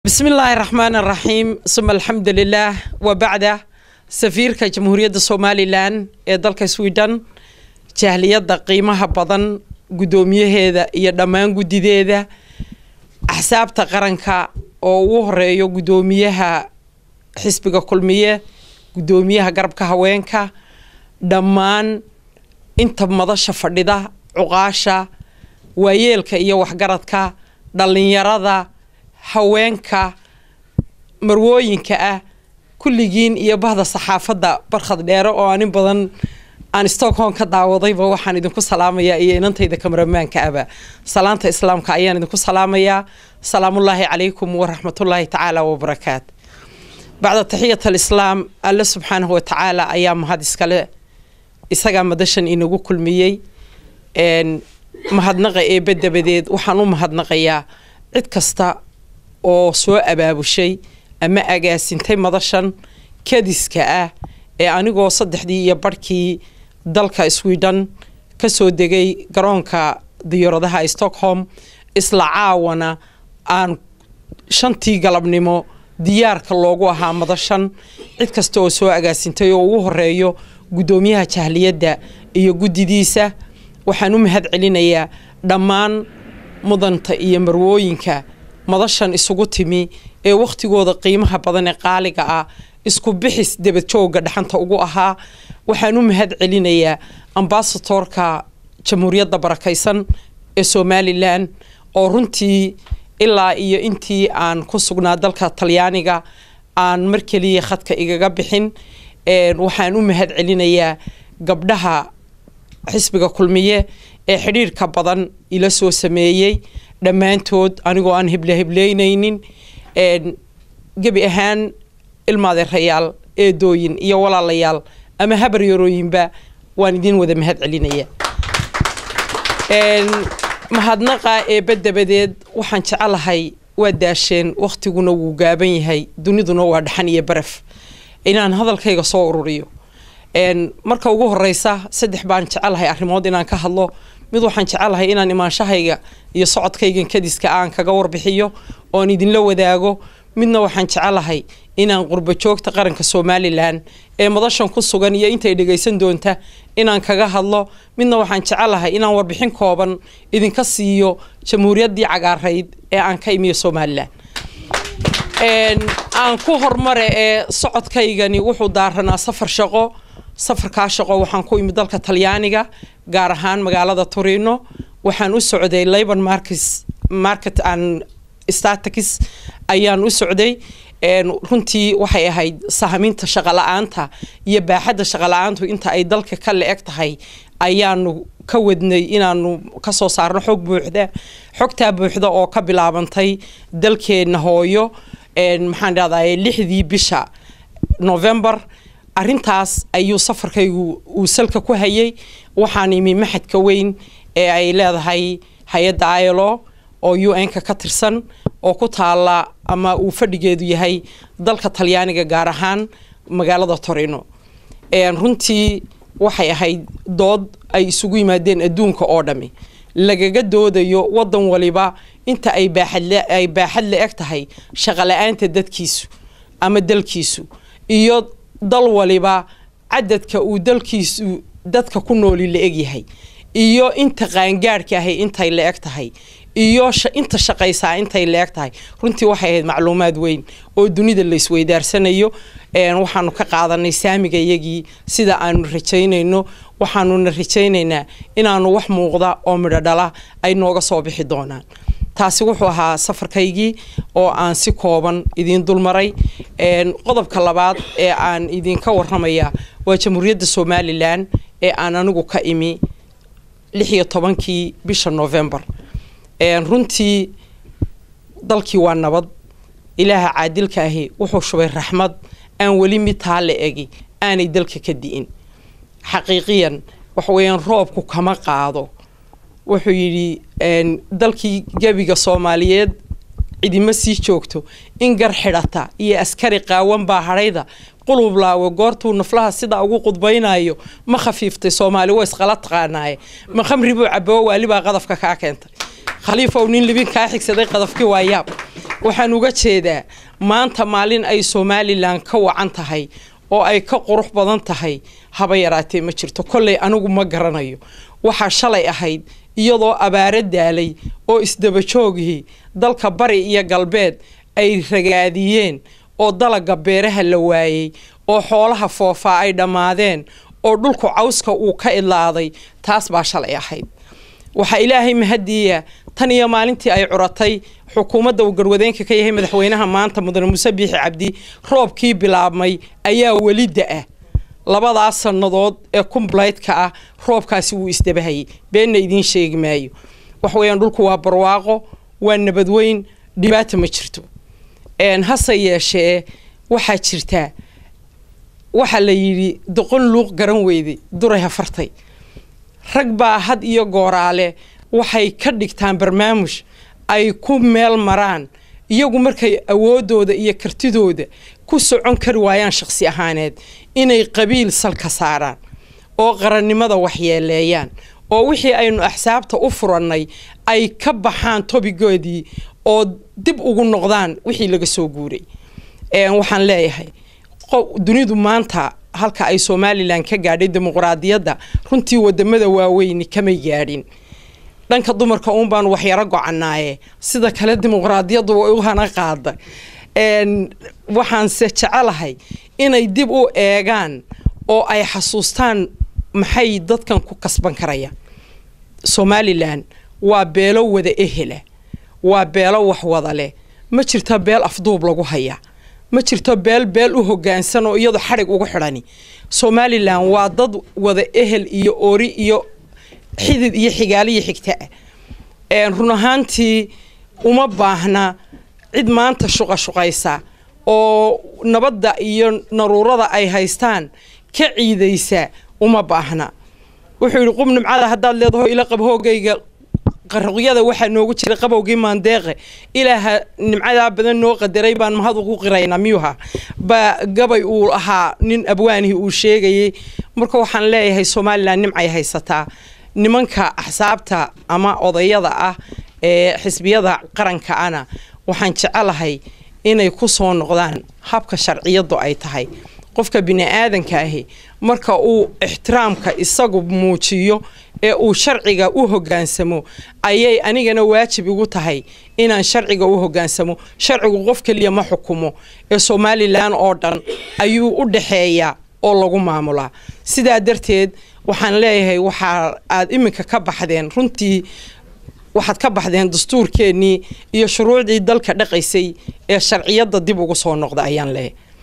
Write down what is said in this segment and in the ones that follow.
بسم الله الرحمن الرحيم ثم الحمد لله وبعده safiirka jamhuuriyadda somalilan ee dalka sweden jahliyadda qiimaha badan guddoomiyaheeda iyo dhammaan guddideeda axsaabta qaranka oo ugu horeeyo guddoomiyaha xisbiga kulmiye guddoomiyaha garabka haweenka dhammaan inta madasha fadhida cuqaasha waayeelka iyo waxgaradka dhallinyarada haweenka marwooyinka ah kulligiin iyo bahda saxaafadda barkhad dheere oo anin badan aan stockholm ka daawadayba waxaan idinku salaamayaa iyo inantayda kamaramaanka aba salaanta islaamka ayaan idinku salaamayaa salaamullaahi calaykum waraxmatullaahi tacaala wabarakaat bacda taxiyat alislaam alle subxaanahu watacaala ayaa mahad iskale isagaa madashan inagu kulmiyey mahadnaqa eebbe dabadeed waxaan u mahadnaqayaa cid kasta oo soo abaabushay ama agaasintay madashan kadiska ah ee anigoo saddexdii iyo barhkii dalka sweden ka soo degay garoonka diyaaradaha stockholm isla caawana aan shantii galabnimo diyaarka loogu ahaa madashan cid kasta oo soo agaasintay oo ugu horeeyo guddoomiyaha jahliyadda iyo guddidiisa waxaan u mahad celinayaa dhammaan mudanta iyo marwooyinka madashan isugu timi ee wakhtigooda qiimaha badan ee qaaliga ah isku bixis debadjooga dhaxanta ugu ahaa waxaan u mahad celinayaa ambasatorka jamhuuriyadda barakaysan ee somalilan oo runtii ilaa iyo intii aan ku sugnaa dalka talyaaniga aan mar keliya khadka igaga bixin waxaan u mahad celinayaa gabdhaha xisbiga kulmiye ee xidhiirka badan ila soo sameeyey dhammaantood anigoo aan hible hibleynaynin gebi ahaan ilmaadeerayaal eedooyin iyo walaalayaal ama habaryarooyinba waan idin wada mahad celinaya mahadnaqa eebba dabadeed waxaan jecelahay waa daasheen wakhtiguna wuu gaaban yahay duniduna waa dhaxan iyo baraf inaan hadalkayga soo ururiyo marka ugu horeysa saddex baan jecelahay arrimood inaan ka hadlo mid waxaan jecelahay inaan imaanshahayga iyo socodkaygan kadiska aan kaga warbixiyo oon idinla wadaago midna waxaan jecelahay inaan qurbo joogta qaranka somalilan ee madashan ku sugan iyo intay dhegaysan doonta inaan kaga hadlo midna waxaan jecelahay inaan warbixin kooban idinka siiyo jamhuuriyaddii cagaarayd ee aan ka imiyo somalilan aan ku hormare ee socodkaygani wuxuu daaranaa safar shaqo safarkaa shaqo waxaan ku imid dalka talyaaniga gaar ahaan magaalada turino waxaan u socday labor markets market and statics ayaan u socday runtii waxay ahayd sahaminta shaqala-aanta iyo baaxadda shaqala-aantu inta ay dalka ka le-eg tahay ayaanu ka wadnay inaanu kasoo saarno xog buuxda xogtaa buuxda oo ka bilaabantay dalkeenna hooyo maxaan dhahday lixdii bisha november arintaas ayuu safarkaygu uu salka ku hayay waxaan imi maxadka weyn ee ay leedahay hay-adda ilo oo u n-ka ka tirsan oo ku taala ama uu fadhigeedu yahay dalka talyaaniga gaar ahaan magaalada torino runtii waxay ahayd dood ay isugu yimaadeen adduunka oo dhami lagaga doodayo wadan waliba inta ay baaxaday baaxad la eg tahay shaqala-aanta dadkiisu ama dalkiisu iyo dal waliba cadadka uu dalkiisu dadka ku nooli la egyahay iyo inta qaangaadhka ahay intay la eg tahay iyo inta shaqaysaa intay la eg tahay runtii waxay ahayd macluumaad weyn oo dunida la isweydaarsanayo waxaanu ka qaadanay saamiga iyagii sida aanu rajaynayno waxaanuna rajaynaynaa inaanu wax muuqda oo midho dhala ay nooga soo bixi doonaan taasi wuxuu ahaa safarkaygii oo aan si kooban idiin dulmaray qodobka labaad ee aan idinka waramaya waa jamhuuriyadda somalilan ee aan anigu ka imi lix iyo tobankii bisha november runtii dalkii waa nabad ilaaha caadilka ahi wuxuu shubay raxmad aan weli mid taa la egi aanay dalka ka di'in xaqiiqiyan waxaweyaan roobku kama qaado wuxuu yidhi dalkii gebiga soomaaliyeed cidima sii joogto in gar xidhata iyo askari qaawan baa hadhayda qulub laawe goortuu naflaha sidaa ugu qudbaynayo ma khafiiftay soomaali wa isqala taqaanaaye ma khamri buu caboo waalibaa qadafka kaa keentay khaliifow nin libin kaa xigsaday qadafkii waa yaab waxaan uga jeedaa maanta maalin ay somalilan ka wacan tahay oo ay ka qurux badan tahay haba yaraatee ma jirto kolley anigu ma garanayo waxaa shalay ahayd iyadoo abaaro daalay oo isdabajoogihii dalka bari iyo galbeed ay ragaadiyeen oo dalaga beeraha la waayey oo xoolaha foofaa ay dhammaadeen oo dhulku cawska uu ka idlaaday taas baa shalay ahayd waxaa ilaahay mahadiya tan iyo maalintii ay curatay xukuumadda uu garwadeenka ka yahay madaxweynaha maanta mudane muuse biixi cabdi roobkii bilaabmay ayaa weli da-a labadaas sannadood ee kumblaytka ah roobkaasi wuu isdabahayay beenna idiin sheegi maayo wax weeyaan dhulku waa barwaaqo waa nabadweyn dhibaata ma jirto hase yeeshee waxaa jirtaa waxaa la yidhi doqon luuq garan weyday duray hafartay rag baa had iyo gooraale waxay ka dhigtaan barnaamuj ay ku meel maraan iyagu markay awoodooda iyo kartidooda ku socon kari waayaan shaqsi ahaaneed inay qabiil salka saaraan oo qarannimada waxyeeleeyaan oo wixii aynu axsaabta u furannay ay ka baxaan tobigoodii oo dib ugu noqdaan wixii laga soo guuray waxaan leeyahay dunidu maanta halka ay somalilan ka gaadhay dimuqraadiyadda runtii wadamada waaweyni kamay gaadhin dhanka dumarka uun baanu waxyaro gocanaaye sida kale dimuqraadiyaddu way u hana qaada waxaanse jecelahay inay dib u eegaan oo ay xasuustaan maxay dadkan ku kasban karayaan somalilan waa beelo wada ehela waa beelo wax wada leh ma jirto beel afduub lagu hayaa ma jirto beel beel u hogaansan oo iyadu xadhig ugu xidhani somalilan waa dad wada ehel iyo ori iyo xidid iyo xigaaliyo xigtaa run ahaantii uma baahna cid maanta shuqashuqaysa oo nabadda iyo naruurada ay haystaan ka ciidaysa uma baahna wuxuu yidhi qub nimcada haddaad leedaho ila qab hoogayga qaruqyada waxaa noogu jira qabowgii maandeeqe ilaaha nimcadaa badan noo qadaray baan mahad ugu qiraynaa miyuha ba gabay uu ahaa nin abwaanihii uu sheegayay marka waxaan leeyahay somalilan nimcay haysataa nimanka axsaabta ama odayada ah ee xisbiyada qaranka ana waxaan jecelahay inay ku soo noqdaan habka sharciyadu ay tahay qofka bini-aadanka ahi marka uu ixtiraamka isagu muujiyo ee uu sharciga u hogaansamo ayay anigana waajib igu tahay inaan sharciga u hogaansamo sharcigu qof keliya ma xukumo ee somalilan oo dhan ayuu u dhaxeeyaa oo lagu maamulaa sidaa darteed waxaan leeyahay waxaa aad iminka ka baxdeen runtii waxaad ka baxdeen dastuurkeennii iyo shuruucdii dalka dhaqaysay ee sharciyadda dib ugu soo noqda ayaan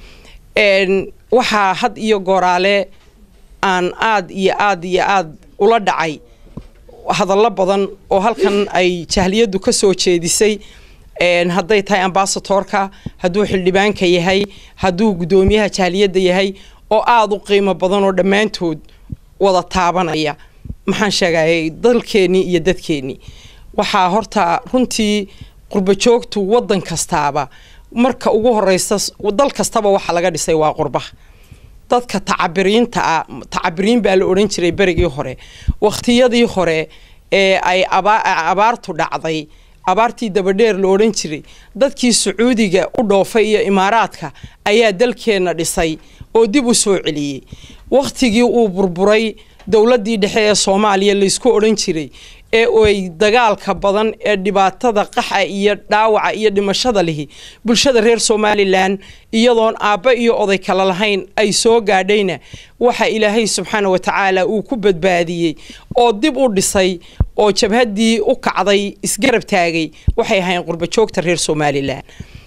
leeyahay waxaa had iyo gooraale aan aad iyo aad iyo aad ula dhacay hadallo badan oo halkan ay jahliyaddu ka soo jeedisay hadday tahay ambasatorka hadduu xildhibaanka yahay hadduu guddoomiyaha jahliyadda yahay oo aada u qiimo badan oo dhammaantood wada taabanaya maxaan sheegayay dalkeennii iyo dadkeennii waxaa horta runtii qurbo joogtu waddan kastaaba marka ugu horeysa dal kastaba waxaa laga dhisay waa qurbaha dadka tacabiriinta ah tacabiriin baa la odhan jiray berigii hore wakhtiyadii hore ee ay abaartu dhacday abaartii dabadheer la odhan jiray dadkii sacuudiga u dhoofay iyo imaaraadka ayaa dalkeenna dhisay oo dib u soo celiyey wakhtigii uu burburay dowladdii dhexe ee soomaaliya laysku odhan jiray ee ay dagaalka badan ee dhibaatada qaxa iyo dhaawaca iyo dhimashada lihi bulshada reer somalilan iyadoon aabba iyo oday kale lahayn ay soo gaadhayna waxa ilaahay subxaana wa tacaala uu ku badbaadiyey oo dib u dhisay oo jabhaddii u kacday isgarab taagay waxay ahayn qurbajoogta reer somalilan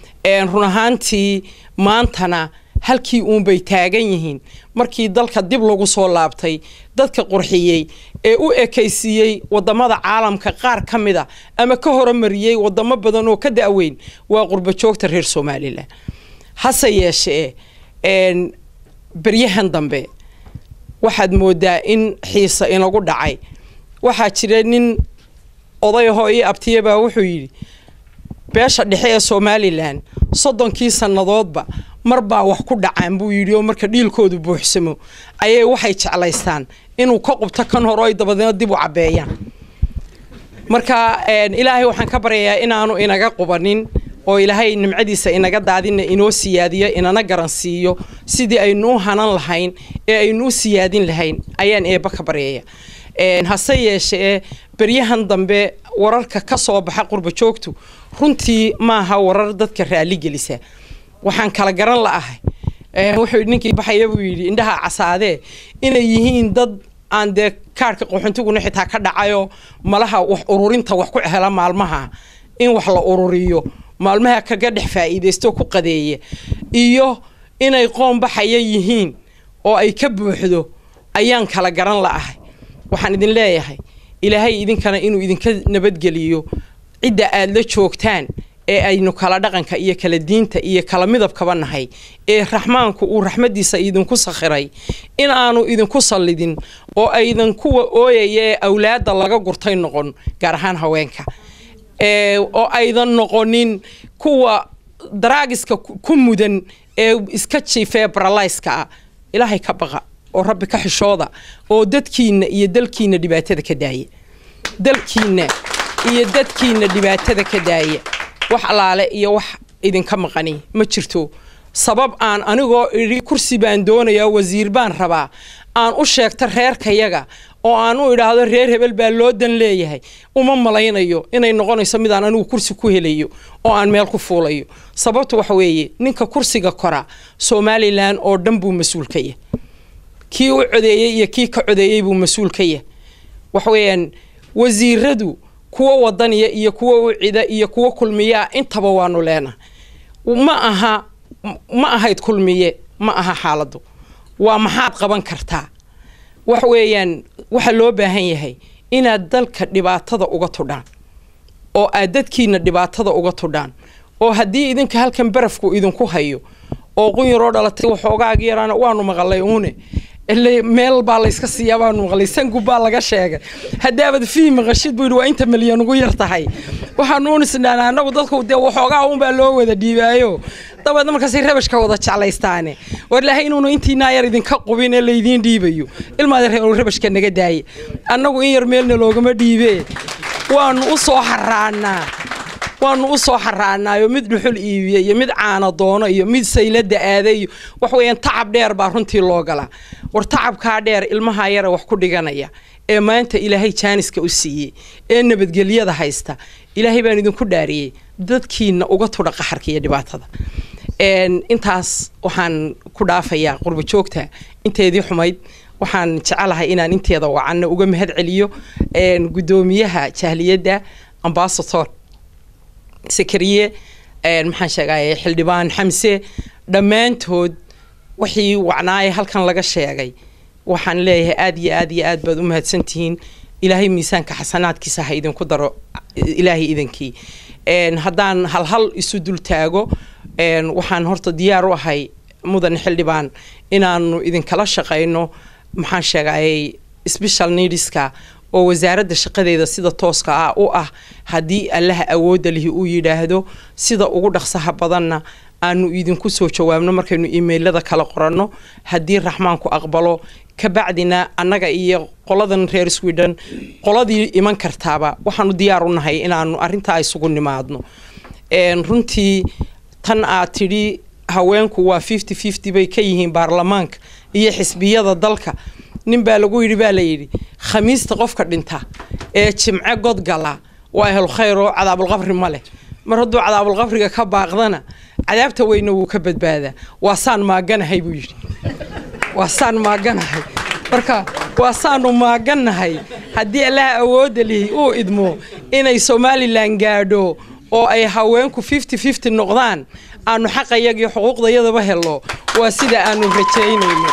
run ahaantii maantana halkii uunbay taagan yihiin markii dalka dib lagu soo laabtay dadka qurxiyey ee u ekaysiiyey wadamada caalamka qaar ka mid a ama ka horumariyey wadamo badan oo ka da-weyn waa qurbajoogta reer somalilan hase yeeshee beryahan dambe waxaad moodaa in xiise inagu dhacay waxaa jira nin odayahoo ii abtiyabaa wuxuu yidhi beesha dhexe ee somalilan soddonkii sannadoodba mar baa wax ku dhacaan buu yidhi oo marka dhiilkoodu buuxsamo ayay waxay jeclaystaan inuu ka qubto kan hore ay dabadeedna dib u cabbeeyaan marka ilaahay waxaan ka baryayaa inaanu inaga qubanin oo ilaahay nimcadiisa inaga daadina inoo siyaadiyo inana garansiiyo sidii aynu u hanan lahayn ee aynu u siyaadin lahayn ayaan eebba ka baryaya hase yeeshee beryahan dambe wararka ka soo baxa qurba joogtu runtii maaha warar dadka raali gelisa waxaan kala garan la'ahay wuxuu ninkii baxaya buu yidhi indhaha casaadee inay yihiin dad aan dee kaarhka qaxoontiguna xitaa ka dhacayo malaha wax ururinta wax ku hela maalmaha in wax la ururiyo maalmaha kaga dhex faa'iidaysto ku qadeeya iyo inay qoon baxaya yihiin oo ay ka buuxdo ayaan kala garan la'ahay waxaan idin leeyahay ilaahay idinkana inuu idinka nabadgeliyo cidda aada la joogtaan ee aynu kala dhaqanka iyo kala diinta iyo kala midabkaba nahay ee raxmaanku uu raxmadiisa idinku sakhiray in aanu idinku sallidin oo aydan kuwa ooyaya ee awlaadda laga gurtay noqon gaar ahaan haweenka oo aydan noqonin kuwa daraagiska ku mudan ee iska jiifee baralayska ah ilaahay ka baqa oo rabbi ka xishooda oo dadkiina iyo dalkiina dhibaatada ka daaya dalkiina iyo dadkiina dhibaatada ka daaya wax allaale iyo wax idinka maqani ma jirto sabab aan anigoo idhi kursi baan doonayaa wasiir baan rabaa aan u sheegto reerkayaga oo aan u idhaahdo reer hebel baa loo dan leeyahay uma malaynayo inay noqonayso midaan anigu kursi ku helayo oo aan meel ku fuulayo sababtu waxa weeye ninka kursiga kora somalilan oo dhan buu mas-uul ka yahay kii u codeeyey iyo kii ka codeeyey buu mas-uul ka yahay waxa weeyaan wasiiradu kuwa wadaniya iyo kuwa u cida iyo kuwa kulmiyaa intaba waanu leenahay ma aha ma ahayd kulmiye ma aha xaaladdu waa maxaad qaban kartaa wax weeyaan waxaa loo baahan yahay inaad dalka dhibaatada uga tudhaan oo aad dadkiina dhibaatada uga tudhaan oo haddii idinka halkan barafku idinku hayo oo qunyaroo dhalatay waxoogaagi yaraana waanu maqalay uune meel baa layska siiyaa baanu maqlay sangub baa laga sheegay haddaabad fii maqashid buu yidhi waa inta milyan ugu yar tahay waxaanu unisnaan anagu dadku dee waxoogaa un baa loo wada dhiibaayo dabeedna markaasay rabashka wada jeclaystaane war ilaahay inuunu intiinaa yar idinka qubin ee laydiin dhiibayo ilmaada reer rabashka naga daaye annagu in yar meelna loogama dhiibee waanu u soo xaraanaa waanu u soo xaraanaayo mid dhuxul iibiya iyo mid caana doono iyo mid saylada aaday iyo wax weeyaan tacab dheer baa runtii loo galaa war tacabkaa dheer ilmaha yara wax ku dhiganaya ee maanta ilaahay jaaniska u siiyey ee nabadgelyada haysta ilaahay baan idinku dhaariyey dadkiina uga tudha qaxarka iyo dhibaatada intaas waxaan ku dhaafayaa qurba joogta inteedii xumayd waxaan jecelahay inaan inteeda wacanna uga mahad celiyo guddoomiyaha jahliyadda ambasator sakariye maxaan sheegay xildhibaan xamse dhammaantood wixii wacnaaye halkan laga sheegay waxaan leeyahay aada iyo aad iyo aad baad u mahadsantihiin ilaahay miisaanka xasanaadkiisa ha idinku daro ilaahay idankii haddaan halhal isu dul taago waxaan horta diyaar u ahay mudan xildhibaan inaanu idinkala shaqayno maxaan sheegayay special needska oo wasaaradda shaqadeeda sida tooska ah u ah haddii allaha awoodda lihi uu yidhaahdo sida ugu dhaqsaha badanna aanu idinku soo jawaabno markaynu imailada kala qoranno haddii raxmaanku aqbalo kabacdina annaga iyo qoladan reer sweden qoladii iman kartaaba waxaanu diyaar u nahay inaanu arrintaa isugu nimaadno runtii tan aad tidhi haweenku waa fifty fifty bay ka yihiin baarlamaanka iyo xisbiyada dalka nin baa lagu yidhi baa layidhi khamiista qofka dhinta ee jimce godgala waa ahlu khayr oo cadaabulqabri ma leh mar hadduu cadaabulqabriga ka baaqdana cadaabta weyna wuu ka badbaadaa waa saan maaganahay buu yidhi waa saan maaganahay marka waa saanu maagannahay haddii allaha awoodda lihi uu idmo inay somalilan gaadho oo ay haweenku fifty fifty noqdaan aanu xaqayagii xuquuqdayadaba helo waa sida aanu rajaynayno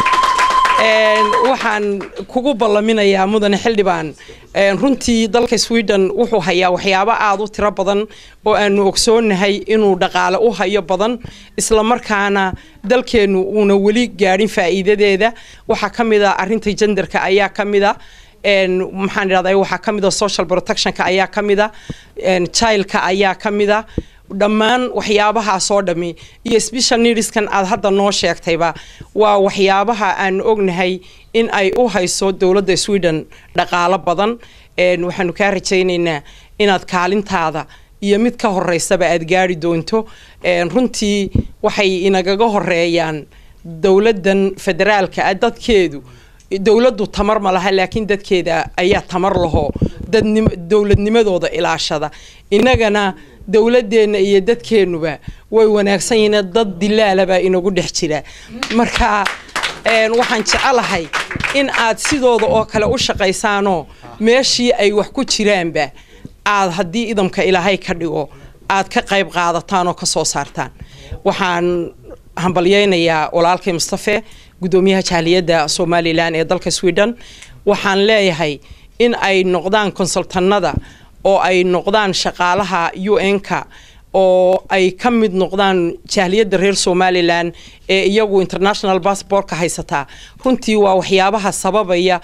waxaan kugu ballaminayaa mudane xildhibaan runtii dalka sweden wuxuu hayaa waxyaabo aada u tiro badan oo aanu ogsoonahay inuu dhaqaale u hayo badan isla markaana dalkeennu uuna weli gaadhin faa'iidadeeda waxaa ka mid a arrinta jenderka ayaa ka mid a maxaan idhahdaa waxaa ka mid a social protectionka ayaa ka mid a childka ayaa ka mid a dhammaan waxyaabahaasoo dhammi iyo special needskan aad hadda noo sheegtayba waa waxyaabaha aanu ognahay in ay u hayso dowladda sweden dhaqaalo badan waxaanu kaa rajaynaynaa inaad kaalintaada iyo mid ka horeysaba aad gaari doonto runtii waxay inagaga horeeyaan dowladdan federaalka ah dadkeedu dowladdu tamar ma laha laakiin dadkeeda ayaa tamar laho dadnim dowladnimadooda ilaashada innagana dowladeenna iyo dadkeennuba way wanaagsan yihiin dad dilaalabaa inagu dhex jira marka waxaan jecelahay in aad sidooda oo kale u shaqaysaanoo meeshii ay wax ku jiraanba aad haddii idamka ilaahay ka dhigo aad ka qayb qaadataan oo ka soo saartaan waxaan hambalyeynayaa walaalkay mustafe guddoomiyaha jaaliyadda somalilan ee dalka sweden waxaan leeyahay in ay noqdaan konsultanada oo ay noqdaan shaqaalaha u n-ka oo ay ka mid noqdaan jaaliyadda reer somalilan ee iyagu international bassbortka haysataa runtii waa waxyaabaha sababaya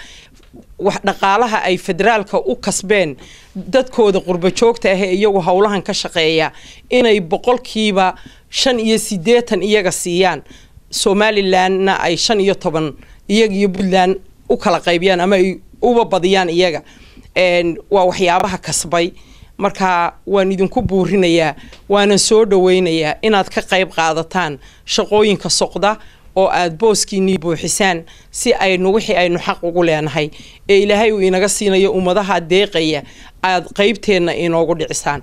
dhaqaalaha ay federaalka u kasbeen dadkooda qurba joogta ah ee iyagu howlahan ka shaqeeya inay boqolkiiba shan iyo siddeetan iyaga siiyaan somalilanna ay shan iyo toban iyaga iyo puntland u kala qaybiyaan ama ay uba badiyaan iyaga waa waxyaabaha kasbay marka waan idinku buurinayaa waanan soo dhaweynayaa inaad ka qayb qaadataan shaqooyinka soqda oo aada booskiinii buuxisaan si aynu wixii aynu xaq ugu leenahay ee ilaahay uu inaga siinayo ummadaha deeqaya aada qeybteenna inoogu dhicisaan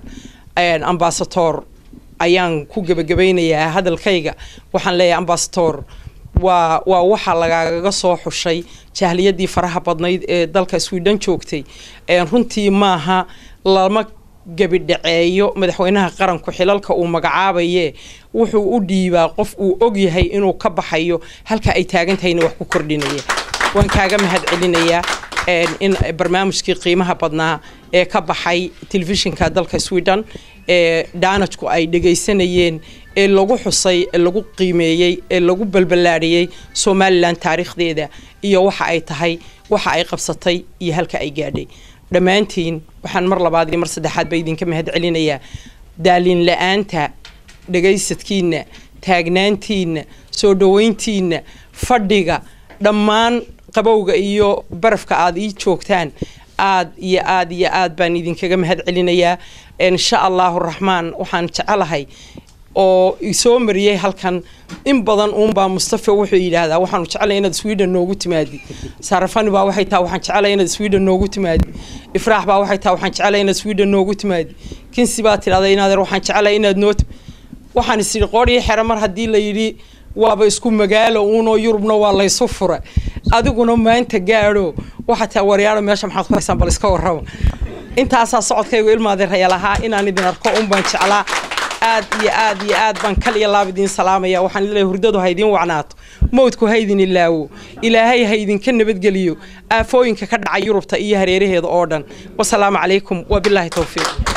ambasator ayaan ku gebagabaynayaa hadalkayga waxaan leeyahay ambasator waa waa waxaa lagaagaga soo xushay jahliyadii faraha badnayd ee dalka sweden joogtay runtii maaha lama gebidhaceeyo madaxweynaha qaranku xilalka uu magacaabaye wuxuu u dhiibaa qof uu og yahay inuu ka baxayo halka ay taagantahayna wax ku kordhinaya waan kaaga mahad celinayaa in barnaamijkii qiimaha badnaa ee ka baxay telefishinka dalka sweden ee dhaanajku ay dhegaysanayeen ee lagu xusay ee lagu qiimeeyey ee lagu balballaadhiyey somalilan taariikhdeeda iyo waxa ay tahay waxa ay qabsatay iyo halka ay gaadhay dhammaantiin waxaan mar labaad iyo mar saddexaad ba idinka mahad celinayaa daalin la-aanta dhagaysadkiina taagnaantiina soo dhaweyntiina fadhiga dhammaan qabowga iyo barafka aada ii joogtaan aad iyo aad iyo aad baan idinkaga mahad celinayaa insha allahu raxmaan waxaan jecelahay oo isoo mariyey halkan in badan uunbaa mustafa wuxuu yidhaahdaa waxaanu jeclay inaad sweden noogu timaadi sarafani baa waxay tahay waxaan jeclay inaad sweden noogu timaadi ifraax baa waxay tahay waxaan jeclay inaad sweden noogu timaadi kinsi baa tidhahda inaadeer waxaan jeclay inaad noo waxaan is idhi qoodhii xere mar haddii la yidhi waaba isku magaalo uunoo yurubna waa laysu fura adiguna maanta gaadho waxaa taa waryaaro meesha maxaad ku haysaan bal iska warrama intaasaa socodkaygu ilmaadeeraya lahaa inaan idin arko un baan jeclaa aad iyo aad iyo aad baan kal iyo laab idiin salaamaya waxaan leeyahay hurdadu ha idiin wacnaato mowdku ha idin ilaawo ilaahay ha idinka nabadgeliyo aafooyinka ka dhaca yurubta iyo hareeraheeda oo dhan wasalaamu calaykum wabilaahi towfiiq